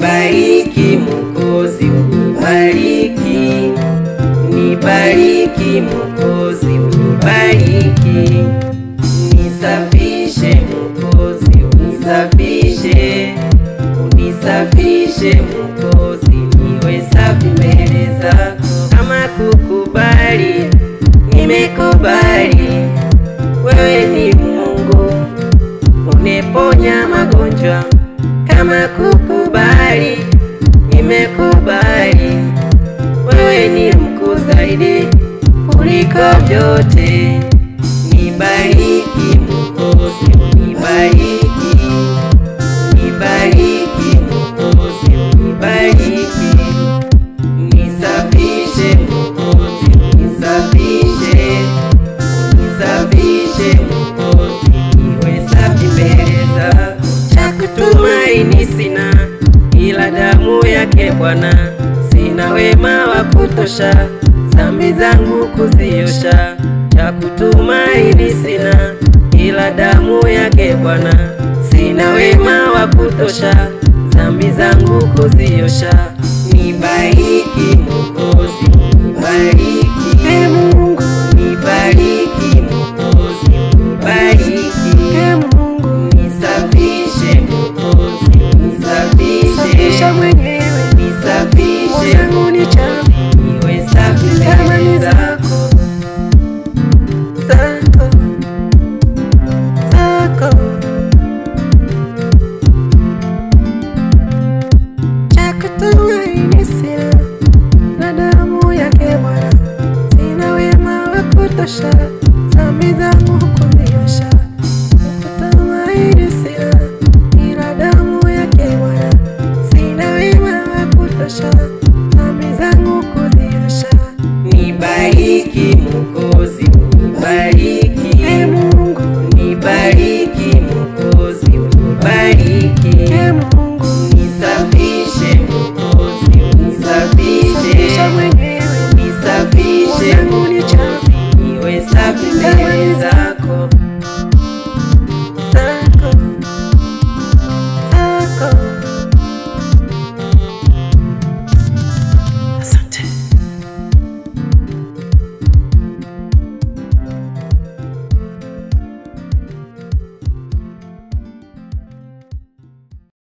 Nibariki Mwokozi, unibariki, nibariki Mwokozi, unibariki, nisafishe Mwokozi, unisafishe, unisafishe Mwokozi, niwe safi mbele zako. Kama kukubali, nimekubali, wewe ni Mungu uneponya magonjwa. Kama kukubali, nimekubali, wewe ni mkuu zaidi kuliko vyote. Nibariki Mwokozi, unibariki, nibariki Mwokozi, unibariki, nisafishe Mwokozi, unisafishe, unisafishe Mwokozi, niwe safi mbele zako. Cha kutumaini sina ila damu yake Bwana, sina wema wa kutosha dhambi zangu kuziosha. Cha kutumaini sina ila damu yake Bwana, sina wema wa kutosha dhambi zangu kuziosha. Nibariki Mwokozi, nibariki